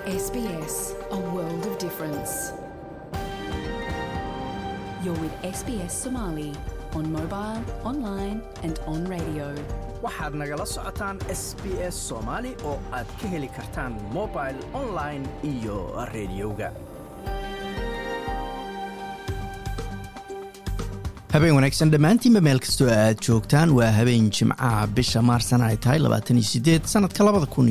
SBS, a world of difference. You're with SBS Somali on mobile, online, and on radio. waxaad nagala socotaan s b s soomaali oo aad ka heli kartaan mobil online iyo rediyoga habeen wanaagsan dhammaantiinba meel kastoo aad joogtaan waa habeen jimcaha bisha maarsan ay tahay sanadka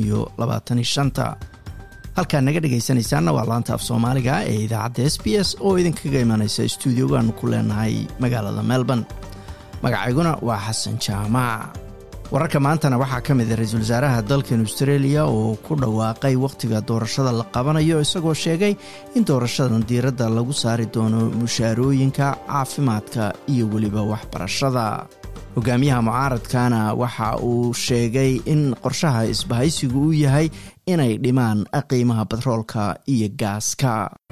halkaad naga dhegaysanaysaanna waa laanta af soomaaliga ee idaacadda s b s oo idinkaga imanaysa stuudiogaanu ku leenahay magaalada melbourne magacayguna waa xasan jaamac wararka maantana waxaa ka mid a ra-iisul wasaaraha dalkan australia oo ku dhawaaqay wakhtiga doorashada la qabanayo isagoo sheegay in doorashadan diiradda lagu saari doono mushaarooyinka caafimaadka iyo weliba waxbarashada hogaamiyaha mucaaradkana waxa uu sheegay in qorshaha isbahaysigu uu yahay inay dhimaan qiimaha batroolka iyo gaaska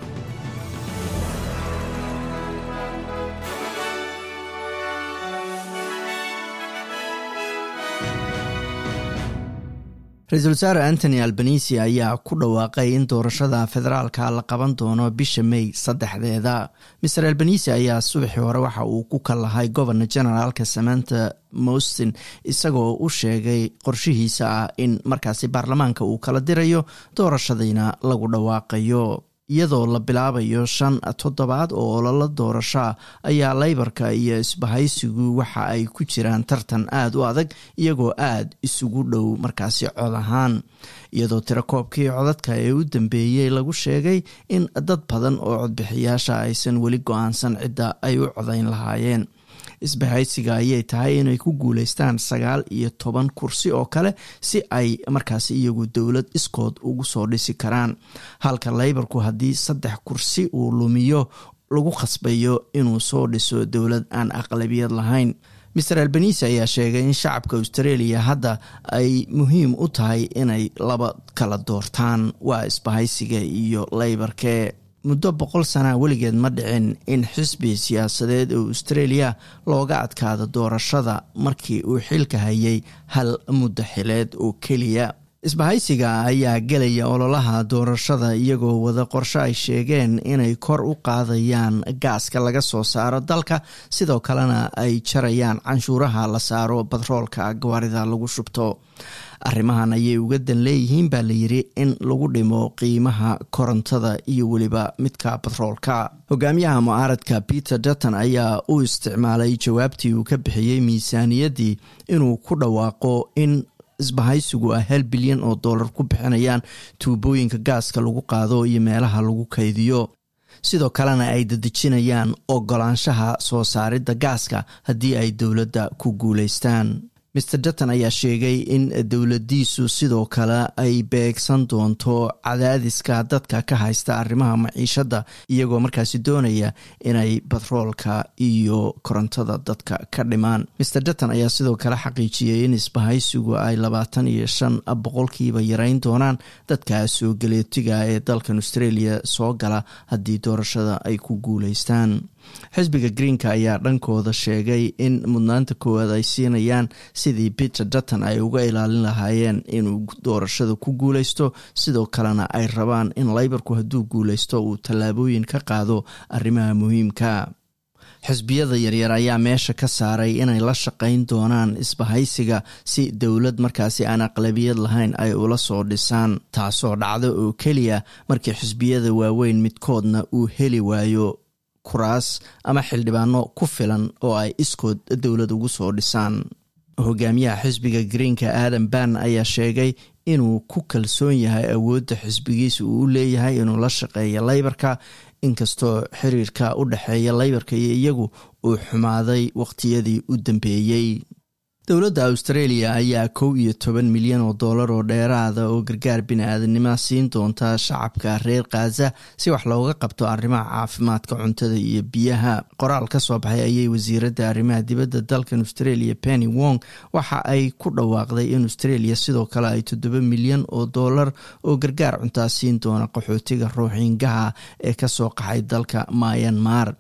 ra-iisul wasaare antony albanisi ayaa ku dhawaaqay in doorashada federaalka la qaban doono bisha may saddexdeeda maer albanisi ayaa subaxii hore waxa uu ku kallahay gobernor generaalka samanta mostin isagoo u sheegay qorshihiisa ah in markaasi baarlamaanka uu kala dirayo doorashadiina lagu dhawaaqayo iyadoo la bilaabayo shan toddobaad oo ololo doorashoa ayaa leybarka iyo isbahaysigu waxa ay ku jiraan tartan aada u adag iyagoo aada isugu dhow markaasi cod ahaan iyadoo tirakoobkii codadka ee u dambeeyey lagu sheegay in dad badan oo codbixiyaasha aysan weli go-aansan cidda ay u codayn lahaayeen isbahaysiga ayay tahay inay ku guuleystaan sagaal iyo toban kursi oo kale si ay markaasi iyagu dowlad iskood ugu soo dhisi karaan halka leybarku haddii saddex kursi uu lumiyo lagu khasbayo inuu soo dhiso dowlad aan aqlabiyad lahayn maer albanisi ayaa sheegay in shacabka australia hadda ay muhiim u tahay inay laba kala doortaan waa isbahaysiga iyo leybarke muddo boqol sana weligeed ma dhicin in xisbi siyaasadeed oo australia looga adkaado doorashada markii uu xilka hayay hal muddo xileed oo keliya isbahaysiga ayaa gelaya ololaha doorashada iyagoo wada qorsho ay sheegeen inay kor u qaadayaan gaaska laga soo saaro dalka sidoo kalena ay jarayaan canshuuraha la saaro batroolka gawaarida lagu shubto arrimahan ayay uga dan leeyihiin baa layiri in lagu dhimo qiimaha korontada iyo weliba midka batroolka hogaamiyaha mucaaradka peter dutton ayaa u isticmaalay jawaabtii uu ka bixiyey miisaaniyaddii inuu ku dhawaaqo in isbahaysigu ah hal bilyan oo dollar ku bixinayaan tuubooyinka gaaska lagu qaado iyo meelaha lagu kaydiyo sidoo kalena ay dadejinayaan ogolaanshaha soo saaridda gaaska haddii ay dowladda ku guuleystaan maer dutton ayaa sheegay in dowladiisu sidoo kale ay beegsan doonto cadaadiska dadka ka haysta arrimaha maciishadda iyagoo markaasi doonaya inay batroolka iyo korontada dadka ka dhimaan maer dutton ayaa sidoo kale xaqiijiyey in isbahaysigu ay labaatan iyo shan boqolkiiba yareyn doonaan dadka soo galeetiga ee dalkan australia soo gala haddii doorashada ay ku guuleystaan xisbiga greenka ayaa dhankooda sheegay in mudnaanta koowaad ay siinayaan sidii peter dutton ay uga ilaalin lahaayeen inuu doorashada ku guuleysto sidoo kalena ay rabaan in leybarku hadduu guuleysto uu tallaabooyin ka qaado arrimaha muhiimka xisbiyada yaryar ayaa meesha ka saaray inay la shaqayn doonaan isbahaysiga si dowlad markaasi aan aqlabiyad lahayn ay ula soo dhisaan taasoo dhacdo oo keliya markii xisbiyada waaweyn midkoodna uu heli waayo kuraas ama xildhibaano ku filan oo ay iskood dowlad ugu soo dhisaan hogaamiyaha xisbiga greenka adam ban ayaa sheegay inuu ku kalsoon yahay awoodda xisbigiisa uu u leeyahay inuu la shaqeeyo leybarka inkastoo xiriirka u dhexeeya leybarka iyo iyagu uu xumaaday waqtiyadii u dambeeyey dowladda australia ayaa kow iyo toban milyan oo dollar oo dheeraada oo gargaar bini-aadanimo siin doonta shacabka reer khaza si wax looga qabto arrimaha caafimaadka cuntada iyo biyaha qoraal ka soo baxay ayay wasiiradda arrimaha dibadda dalkan australia penny wong waxa ay ku dhawaaqday in australia sidoo kale ay toddoba milyan oo dollar oo gargaar cuntaa siin doona qaxootiga ruuxiingaha ee kasoo qaxay dalka myanmar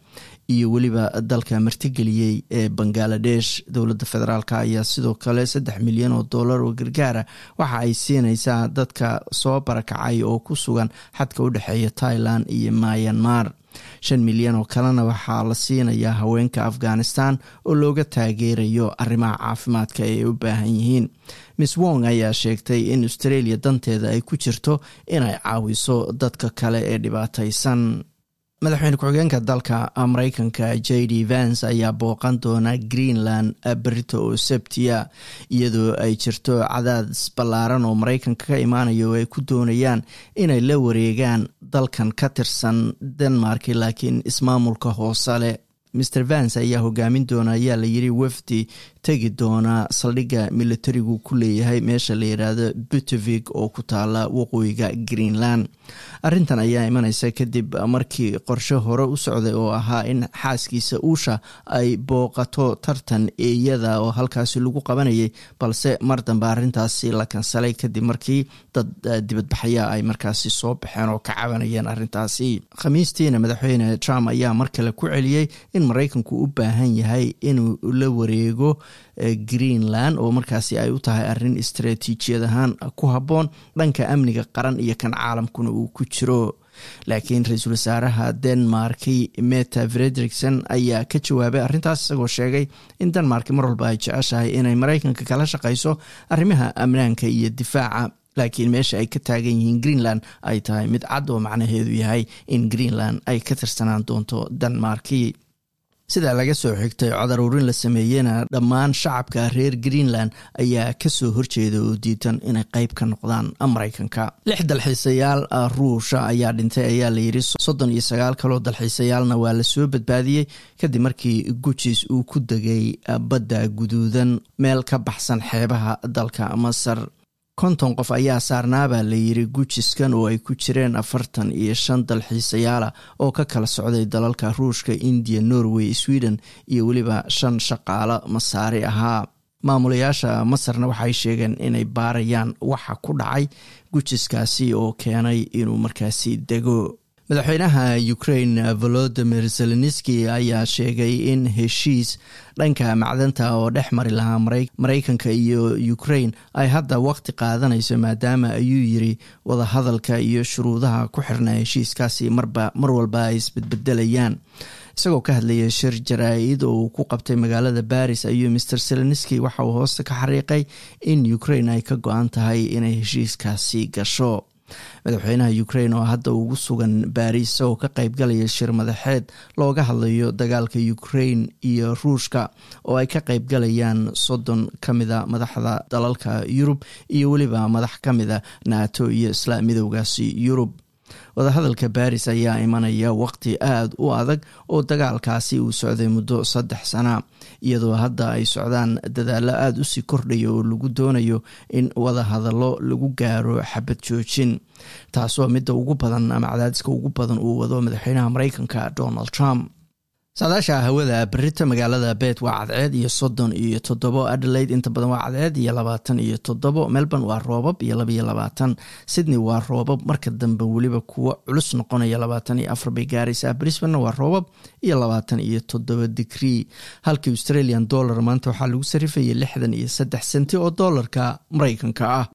iyo weliba dalka martigeliyey ee bangaladesh dowladda federaalk ayaa sidoo kale saddex milyan oo dollar oo gargaara waxa ay siinaysaa dadka soo barakacay oo ku sugan xadka u dhexeeya thailand iyo myanmar shan milyan oo kalena waxaa la siinayaa haweenka afghanistan oo looga taageerayo arrimaha caafimaadka ay u baahan yihiin miss wong ayaa sheegtay in australia danteeda ay ku jirto inay caawiso dadka kale ee dhibaataysan madaxweyne ku-xigeenka dalka mareykanka j d vance ayaa booqan doona greenland berito oo sebtia iyadoo ay jirto cadaadis ballaaran oo mareykanka ka imaanayo oo ay ku doonayaan inay la wareegaan dalkan ka tirsan denmark laakiin ismaamulka hoose leh mr vance ayaa hogaamin doona ayaa la yiri wafdi tegi doona saldhigga militarigu ku leeyahay meesha la yidhaahdo butevig oo ku taala waqooyiga greenland arrintan ayaa imaneysa kadib markii qorshe hore u socday oo ahaa in xaaskiisa uusha ay booqato tartan eeyada oo halkaasi lagu qabanayay balse mar dambe arrintaasi la kansalay kadib markii dad dibadbaxaya ay markaasi soo baxeen oo ka cabanayeen arrintaasi khamiistiina madaxweyne trump ayaa mar kale ku celiyey in maraykanku u baahan yahay inuu la wareego greenland oo markaasi ay u tahay arrin istaraatiijiyad ahaan ku habboon dhanka amniga qaran iyo kan caalamkuna uu ku jiro laakiin ra-iisul wasaaraha denmarki meta frederikson ayaa ka jawaabay arrintaas isagoo sheegay in denmark mar walba ay jeceshahay inay maraykanka kala shaqayso arrimaha amnaanka iyo difaaca laakiin meesha ay ka taagan yihiin greenland ay tahay mid cad oo macnaheedu yahay in greenland ay ka tirsanaan doonto denmarki sida laga soo xigtay codar urin la sameeyena dhammaan shacabka reer greenland ayaa kasoo horjeeda oo diidan inay qeyb ka noqdaan maraykanka lix dalxiisayaal ruusha ayaa dhintay ayaa layidhi soddon iyo sagaal kaloo dalxiisayaalna waa lasoo badbaadiyey kadib markii gujis uu ku degay badda guduudan meel ka baxsan xeebaha dalka masar konton qof ayaa saarnaabaa layiri gujiskan oo ay ku jireen afartan iyo shan dalxiisayaala oo ka kala socday dalalka ruushka indiya norway sweden iyo weliba shan shaqaalo masaari ahaa maamulayaasha masarna waxay sheegeen inay baarayaan waxa ku dhacay gujiskaasi oo keenay inuu markaasi dego madaxweynaha ukraine volodimir zelenski ayaa sheegay in heshiis dhanka macdanta oo dhex mari lahaa maraykanka iyo ukraine ay hadda waqti qaadanayso maadaama ayuu yiri wadahadalka iyo shuruudaha ku xirnaa heshiiskaasi marba mar walba ay isbedbedelayaan isagoo ka hadlaya shir jaraa-id oo uu ku qabtay magaalada baris ayuu master zelenski waxa uu hoosta ka xariiqay in ukraine ay ka go-an tahay inay heshiiskaasi gasho madaxweynaha ukraine oo hadda ugu sugan baris isagoo ka qeybgalaya shir madaxeed looga hadlayo dagaalka ukraine iyo ruushka oo ay ka qeybgalayaan soddon ka mida madaxda dalalka yurub iyo weliba madax ka mida nato iyo isla midowgaasi yurub wadahadalka baris ayaa imanaya waqti aada u adag oo dagaalkaasi uu socday muddo saddex sana iyadoo hadda ay socdaan dadaalo aada usii kordhaya oo lagu doonayo in wadahadallo lagu gaaro xabad joojin taasoo midda ugu badan ama cadaadiska ugu badan uu wado madaxweynaha mareykanka donald trump saadaasha hawada berita magaalada bet waa cadceed iyo soddon iyo toddobo adelaide inta badan waa cadceed iyo labaatan iyo toddobo melbourne waa roobab iyo labaiyo labaatan sydney waa roobab marka dambe weliba kuwo culus noqonaya labaatan iyo afar bay gaaraysaa brisbane waa roobab iyo labaatan iyo toddoba digrii halkii australian dollar maanta waxaa lagu sarifayay lixdan iyo saddex senti oo doolarka mareykanka ah